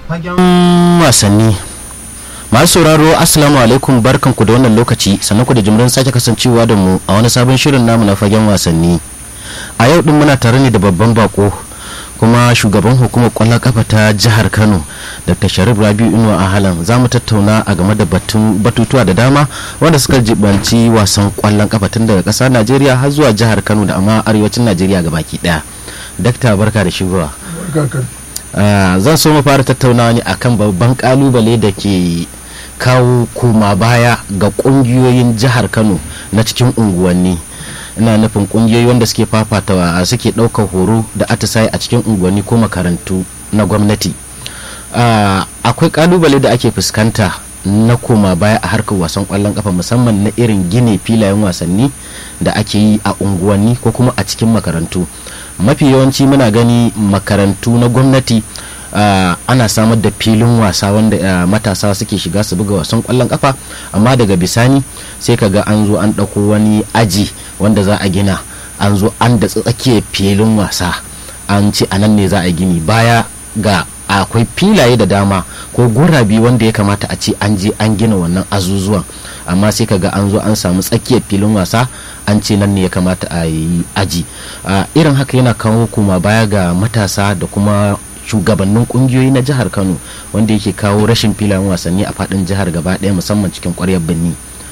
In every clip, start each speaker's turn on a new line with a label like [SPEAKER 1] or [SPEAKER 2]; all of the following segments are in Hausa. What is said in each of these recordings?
[SPEAKER 1] fagen wasanni masu sauraro assalamu alaikum barkanku da wannan lokaci sannan ku da jimrin sake kasancewa da mu a wani sabon shirin namu na fagen wasanni a yau din muna tare ne da babban bako kuma shugaban hukumar kwallon kafa ta jihar kano dr sharif rabiu inuwa a halan za mu tattauna a game da batutuwa da dama wanda suka jibanci wasan kwallon kafa tun daga ƙasar najeriya har zuwa jihar kano da amma arewacin najeriya baki daya dakta barka da shigowa zan so mu fara tattaunawa ne akan babban kalubale da ke kawo koma baya ga kungiyoyin jihar kano na cikin unguwanni ina nufin kungiyoyi wanda suke fafatawa suke ɗaukar horo da atisaye a cikin unguwanni ko makarantu na gwamnati akwai kalubale da ake fuskanta na koma baya a harkar wasan kwallon kafa musamman na irin gine filayen wasanni da ake yi a unguwanni ko kuma a cikin makarantu mafi yawanci muna gani makarantu na gwamnati Uh, ana samar da filin wasa wanda uh, matasa suke shiga su buga wasan kwallon kafa amma daga bisani sai ka ga an zo an ɗauko wani aji wanda za a gina an zo an da tsakiyar filin wasa an ce a nan ne za a gini baya ga akwai filaye da dama ko gurabi wanda ya kamata a ce an je an gina wannan azuzuwan amma sai ka ga an zo an samu tsakiyar filin wasa an ce nan ne ya kamata a yi aji uh, irin haka yana kawo kuma baya ga matasa da kuma shugabannin kungiyoyi na jihar kano wanda yake kawo rashin filayen wasanni a fadin jihar gaba daya musamman cikin kwaryar birni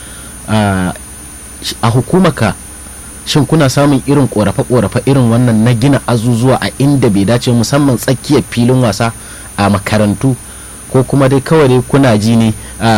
[SPEAKER 1] a hukumaka shin kuna samun irin korafe-korafe irin wannan na gina azuzuwa a inda bai dace musamman tsakiyar filin wasa a makarantu ko kuma dai kawai dai kuna ji ne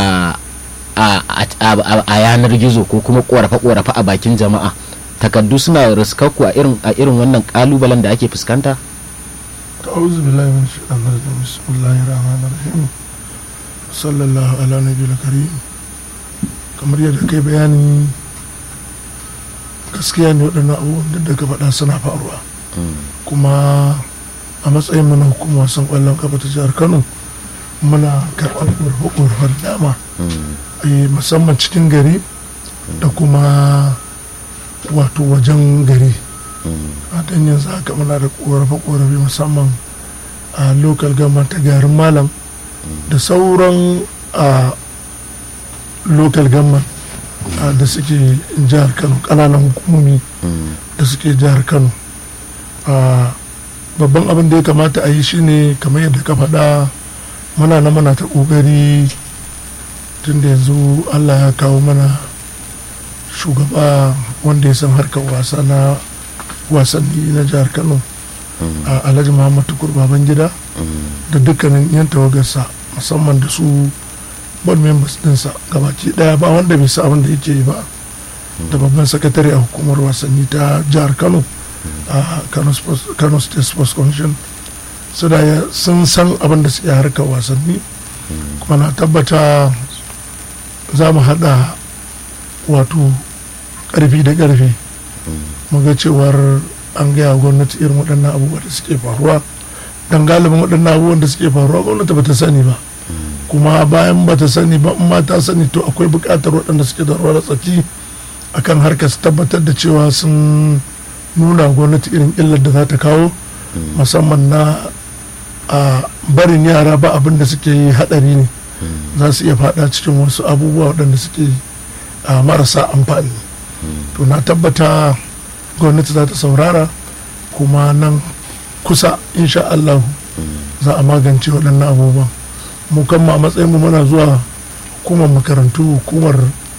[SPEAKER 1] a yanar gizo ko kuma korafe-korafe a bakin jama'a takaddu suna riskakku a irin wannan kalubalen da ake fuskanta?
[SPEAKER 2] أعوذ بالله من الشيطان الرجيم بسم الله الرحمن الرحيم صلى الله على نبي الكريم kamar yadda kai bayani gaskiya ne waɗannan abubuwan da daga faɗa suna faruwa kuma a matsayin mana hukumar wasan ƙwallon kafa ta jihar kano muna karɓar ƙorafar dama musamman cikin gari da kuma wato wajen gari a dan yanzu haka muna da korafe-korafe musamman a local government ta garin malam da sauran a local government da suke jihar kano kananan hukumomi da suke jihar kano babban abin da ya kamata a yi shine kamar yadda ka faɗa muna na mana ta ƙoƙari tun da yanzu allah ya kawo mana shugaba wanda ya san harkar wasa na wasanni na jihar kano a alhaji muhammad tukur baban gida da dukkanin yan tawagarsa musamman da su board members dinsa gabaki daya ba wanda bai sa abin da yake yi ba da babban sakatare a hukumar wasanni ta jihar kano a kano state sports commission su da sun san abin da suke harkar wasanni kuma na tabbata za mu hada wato karfi da karfi muga cewar an gaya gwamnati irin waɗannan abubuwa da suke faruwa don galibin waɗannan abubuwan da suke faruwa gwamnati bata sani ba kuma bayan bata sani ba in ma ta sani to akwai buƙatar waɗanda suke da rawar tsaki akan harkar su tabbatar da cewa sun nuna gwamnati irin illar da za ta kawo musamman na a barin yara ba abin da suke yi haɗari ne za su iya faɗa cikin wasu abubuwa waɗanda suke marasa amfani to na tabbata gwamnati za ta saurara kuma nan kusa insha Allah za a magance waɗannan abubuwan mu kan a matsayin mu muna zuwa hukumar makarantu hukumar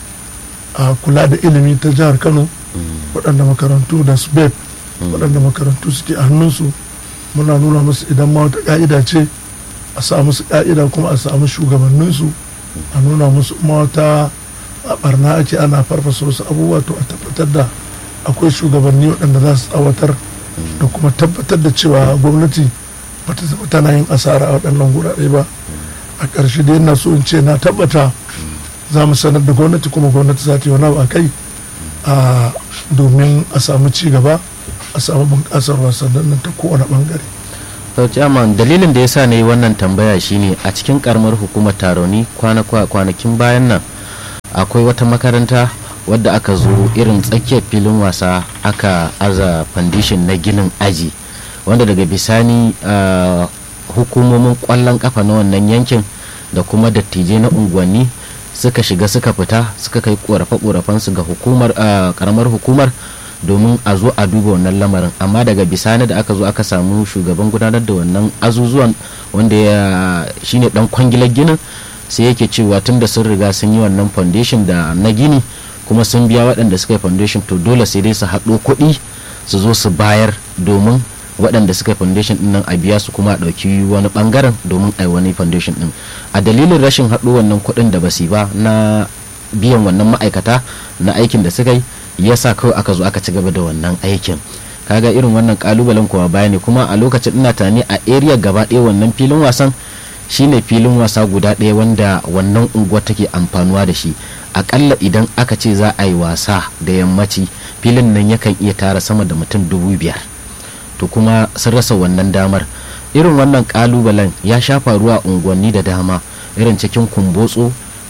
[SPEAKER 2] kula da ilimi ta jihar kano waɗanda makarantu da sbep waɗanda makarantu suke a hannunsu muna nuna musu idan ma wata ƙa'ida ce a sa musu ƙa'ida kuma a samu shugabanninsu a nuna musu ma wata a barna ake ana farfasa wasu abubuwa to a tabbatar da akwai shugabanni waɗanda za su tsawatar da kuma tabbatar da cewa gwamnati ba ta zama tana yin asara a waɗannan gurare ba a ƙarshe da yana so in ce na tabbata za mu sanar da gwamnati kuma gwamnati za ta yi wani a kai domin a samu ci gaba a samu bunƙasar wasannin nan ta kowane ɓangare
[SPEAKER 1] sau chairman dalilin da ya sa na yi wannan tambaya shine a cikin karamar hukumar taroni kwanakin bayan nan akwai wata makaranta wadda aka zo irin tsakiyar filin wasa aka aza foundation na ginin aji wanda daga bisani hukumomin kwallon kafa na wannan yankin da kuma dattijai na unguwanni suka shiga suka fita suka kai korafe su ga hukumar karamar hukumar domin a zo a duba wannan lamarin amma daga bisani da aka zo aka samu shugaban gudanar da wannan azuzuwan wanda ya shine dan kwangilar ginin sai yake cewa tun da sun riga sun yi wannan foundation da na gini kuma sun biya waɗanda suka yi foundation to dole sai dai su haɗo kuɗi su zo su bayar domin waɗanda suka yi foundation ɗin nan a biya su kuma a ɗauki wani ɓangaren domin a yi wani foundation ɗin a dalilin rashin haɗo wannan kuɗin da basi ba na biyan wannan ma'aikata na aikin da suka yi ya sa kawai aka zo aka ci gaba da wannan aikin kaga irin wannan kalubalen kuwa baya ne kuma a lokacin ina tani a area gaba ɗaya wannan filin wasan shine filin wasa guda ɗaya wanda wannan unguwar take amfanuwa da shi akalla idan aka ce za a yi wasa da yammaci filin nan yakan iya tara sama da mutum dubu biyar to kuma sun rasa wannan damar irin wannan kalubalen ya sha faruwa unguwanni da dama irin cikin kumbotso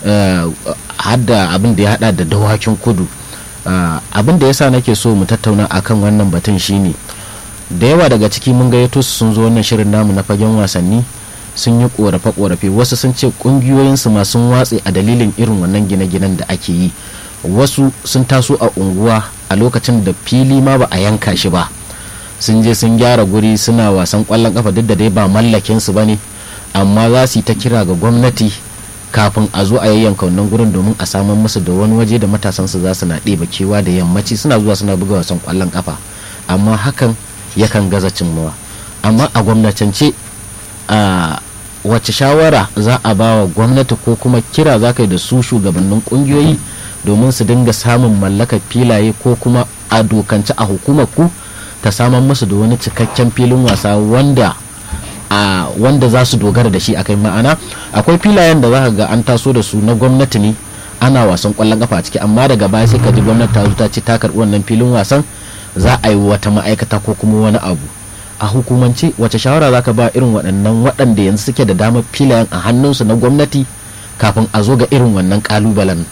[SPEAKER 1] hadda abin da ya hada da dawakin kudu abin da yasa nake so mu tattauna akan wannan batun shine da yawa daga ciki mun gayyato su sun zo wannan shirin namu na fagen wasanni sun yi korafe-korafe wasu sun ce kungiyoyinsu masu watse a dalilin irin wannan gine-ginen da ake yi wasu sun taso a unguwa a lokacin da fili ma ba a yanka shi ba sun je sun gyara guri suna wasan kwallon kafa duk da dai ba mallakin su bane amma za su yi ta kira ga gwamnati kafin a zo a yayyanka wannan gurin domin a samar musu da wani waje da matasan su za su na ɗeba kewa da yammaci suna zuwa suna buga wasan kwallon kafa amma hakan yakan gaza cimmawa amma a gwamnatance a wace shawara za a ba wa gwamnati ko kuma kira za ka yi da su shugabannin kungiyoyi domin su dinga samun mallakar filaye ko kuma a dokance a hukumar ku ta samar musu da wani cikakken filin wasa wanda a wanda za su dogara da shi a kai ma'ana akwai filayen da za ka ga an taso da su na gwamnati ne ana wasan kwallon kafa a ciki amma daga baya sai ka ji gwamnati ta zo ta ce ta karɓi wannan filin wasan za a yi wata ma'aikata ko kuma wani abu a hukumance wace shawara zaka ba irin waɗannan waɗanda yanzu suke da damar filayen a hannunsu na gwamnati kafin a zo ga irin wannan ƙalubalen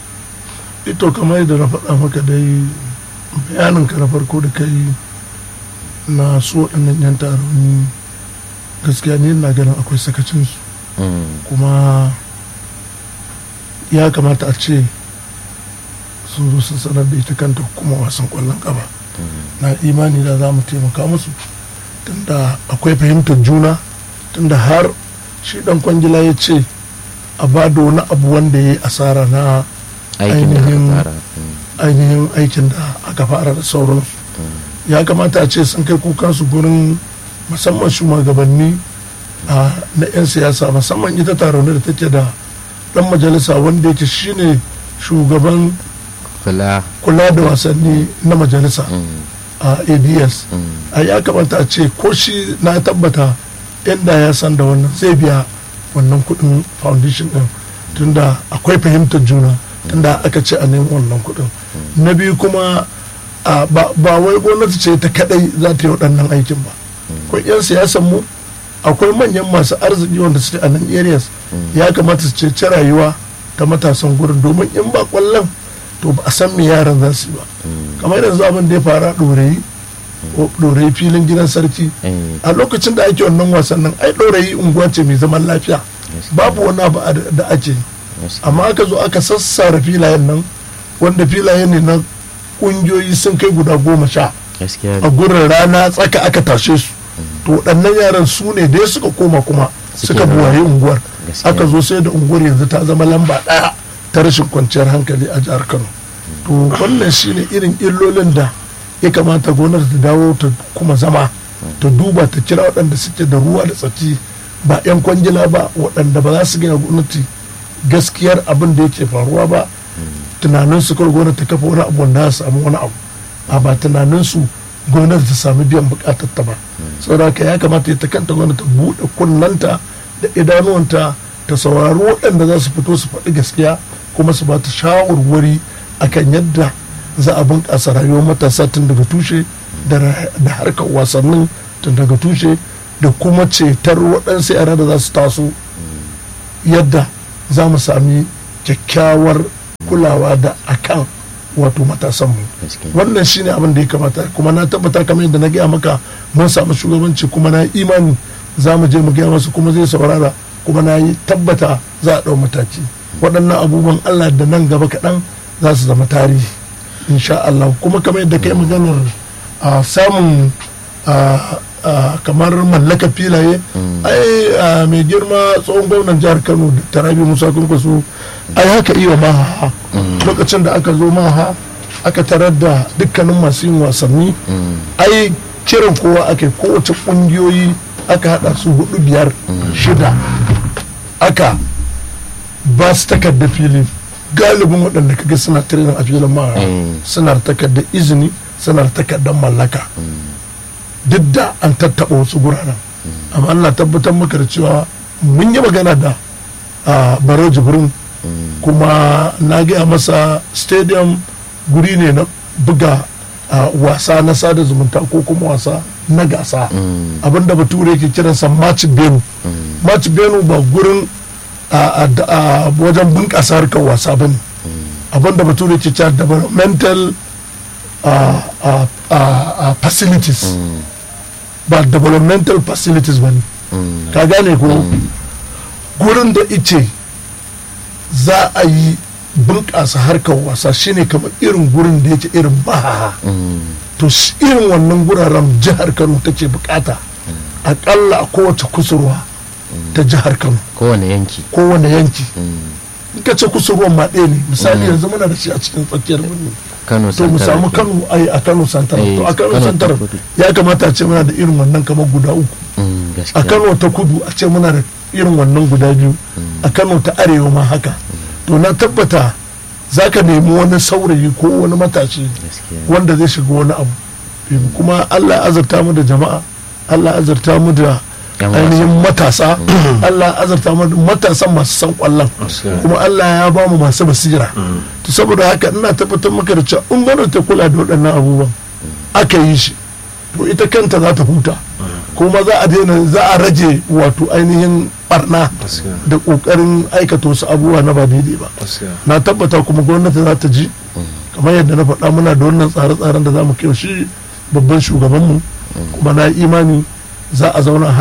[SPEAKER 2] ito kamar yadda na faɗa maka dai bayanin ka na farko da kai na su waɗannan yan taroni gaskiya ne na ganin akwai sakacinsu kuma ya kamata a ce sun zo sun sanar da ita kanta kuma wasan kwallon ƙafa na imani da za mu taimaka musu tunda akwai fahimtar juna tunda har shi dan kwangila ya ce a ba da wani abu wanda ya yi asara na ainihin aikin da aka fara da sauransu ya kamata a ce sun kai kukansu gurin musamman shugabanni na 'yan siyasa musamman ita taron da take da dan majalisa wanda yake shine shugaban kula da wasanni na majalisa a ads a ya kamata a ce ko shi na tabbata inda ya san da wannan zai biya wannan kudin foundation din tunda akwai fahimtar juna tunda aka ce a nemi wannan kudin na biyu kuma ba wai gwamnati ce ta kadai za ta yi waɗannan aikin ba akwai 'yan siyasan mu akwai manyan masu arziki wanda suke a nan areas ya kamata su ce rayuwa ta matasan gurin domin in ba kwallon to ba a san me yaran za su yi ba kamar yanzu abin da ya fara ɗorayi ɗorayi filin gidan sarki a lokacin da ake wannan wasan nan ai ɗorayi unguwa ce mai zaman lafiya babu wani abu da ake amma aka zo aka sassara filayen nan wanda filayen ne na ƙungiyoyi sun kai guda goma sha a gurin rana tsaka aka tashe su to waɗannan yaran su ne dai suka koma kuma suka buwaye unguwar aka zo sai da unguwar yanzu ta zama lamba ɗaya ta rashin kwanciyar hankali a jihar kano to wannan shine irin illolin da ya kamata gwamnati ta dawo ta kuma zama ta duba ta kira waɗanda suke da ruwa da tsaki ba 'yan kwangila ba waɗanda ba za su gina gwamnati gaskiyar abin da yake faruwa ba tunanin su kar gwamnati ta kafa wani abu wanda ya samu wani abu a ba tunanin su gwamnati ta sami biyan bukatar ta ba saboda haka ya kamata ta kanta gwamnati ta buɗe kunnanta da idanuwanta ta saurari waɗanda za su fito su faɗi gaskiya kuma su ba ta shawarwari akan yadda za a bunƙasa rayuwar matasa tun daga tushe da harkar wasannin tun daga tushe da kuma cetar waɗansu yara da za su taso yadda za mu sami kyakkyawar kulawa da akan wato matasanmu wannan shine abin da ya kamata kuma na tabbata kamar yadda na gaya maka mun samu shugabanci kuma na imani za mu je mu gaya masa kuma zai saurara kuma na yi tabbata za a ɗau mataki waɗannan abubuwan allah da nan gaba kaɗan za su zama tarihi insha allah kuma kamar yadda kai maganar a samun a- a kamar mallaka filaye ai a mai girma tsohon gwamnan jihar kano da tarabi musa kwankwaso ai haka iya maha lokacin da aka zo maha aka tarar da dukkanin masu yin wasanni ai kiran kowa aka yi kowace kungiyoyi aka hada su hudu biyar shida aka ba su takardar fili galibin waɗanda kaga suna tirenin a filin maha
[SPEAKER 1] Mm.
[SPEAKER 2] suna da takardar izini suna da takardar mallaka duk da an tattaɓa wasu guraren amma Allah tabbatar maka da cewa mun yi magana da a baro jibrin kuma na gaya masa stadium guri ne na buga a, wasa na sada zumunta ko kuma wasa na gasa abinda bature ke kiransa match venue match venue ba gurin a, a, da- a wajen bunƙasa harkar wasa ba ne abinda bature ke cewa developmental uh, uh, uh, uh, facilities ba developmental facilities ba ne ka gane ko gurin da ice za a yi bunƙasa harkar wasa shine kamar irin gurin da yake irin baha to shi irin wannan guraren jihar kano take bukata akalla a kowace kusurwa ta jihar kano
[SPEAKER 1] kowane yanki
[SPEAKER 2] kowane yanki in ka ce kusurwan ma ɗaya ne misali yanzu muna da shi a cikin tsakiyar birni
[SPEAKER 1] kano
[SPEAKER 2] to mu
[SPEAKER 1] Santara
[SPEAKER 2] samu
[SPEAKER 1] ke.
[SPEAKER 2] kano ai a kano santar
[SPEAKER 1] Eh,
[SPEAKER 2] to a kano
[SPEAKER 1] Kano ta
[SPEAKER 2] santar
[SPEAKER 1] kudu.
[SPEAKER 2] ya kamata a ce muna da irin wannan kamar guda uku
[SPEAKER 1] Mm,
[SPEAKER 2] a
[SPEAKER 1] gaskiya
[SPEAKER 2] kano ta kudu a ce muna da irin wannan guda biyu a kano ta arewa ma haka to na tabbata za ka nemi wani saurayi ko wani matashi
[SPEAKER 1] gaskiya
[SPEAKER 2] wanda zai shiga wani abu kuma allah ya azurta mu da jama'a allah ya azurta mu da
[SPEAKER 1] Yan
[SPEAKER 2] ainihin matasa allah ya azurta mu da matasan masu san kwallon kuma allah ya ba mu masu basira to saboda haka ina tabbatar maka da cewa in gwamnati ta kula da waɗannan abubuwan aka yi shi to ita kanta za ta huta kuma za a daina za a rage wato ainihin barna
[SPEAKER 3] Gaskiya.
[SPEAKER 2] da kokarin aikata wasu abubuwa na ba daidai ba
[SPEAKER 3] gaskiya
[SPEAKER 2] na tabbata kuma gwamnati za ta ji kamar yadda na faɗa muna da wannan tsare-tsaren da za mu kai shi babban shugabanmu kuma na yi imani za a zauna a